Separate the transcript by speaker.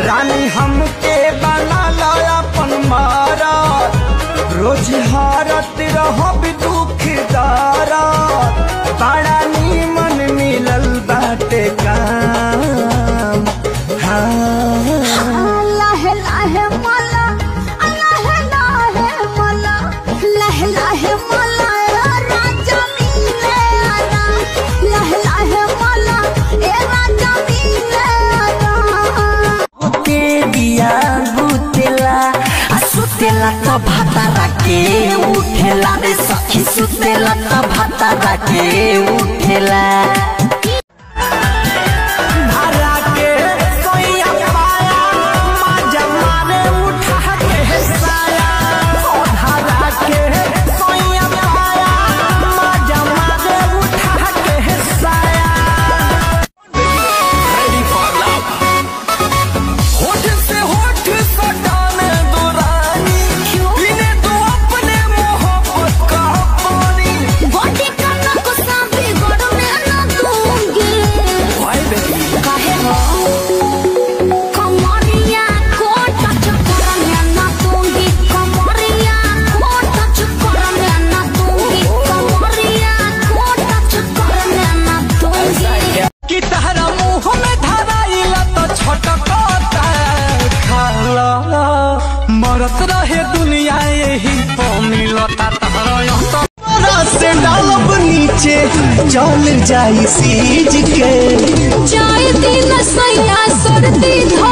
Speaker 1: रानी हमके बना लो अपन मारा रोज हारत रहब दुख दारा बड़ा नीमन मिलल बाटे काम हाँ
Speaker 2: लाहे लाहे मला लाहे लाहे मला लाहे लाहे मला राजा मिले आना लाहे लाहे मला ए राजा मिले आना
Speaker 3: के दिया बुतेला आ सुतेला त भातारा के उठेला रे सखी सुतेला त भातारा के उठेला
Speaker 1: धारा के सोइया पाया माजा मारे उठा के साया ओ धारा के सोइया पाया माजा मारे उठा के साया होठ से होठ सटाने दो रानी पीने दो अपने मोहब्बत का पानी
Speaker 2: बॉडी का ना गुस्सा बिगड़ में ना दूंगी
Speaker 1: भाई बेटी
Speaker 2: काहे हो कमरिया को टच करने ना दूंगी कमरिया को टच करने ना दूंगी कमरिया को टच करने ना दूंगी
Speaker 1: कि तहरा मुंह में धराइला तो छटकता खाला मरत रहे दुनिया यही तो मिलता तहरा यहाँ से डालब नीचे चल जाई सीज के
Speaker 2: जाए दिन सैया सर्दी धो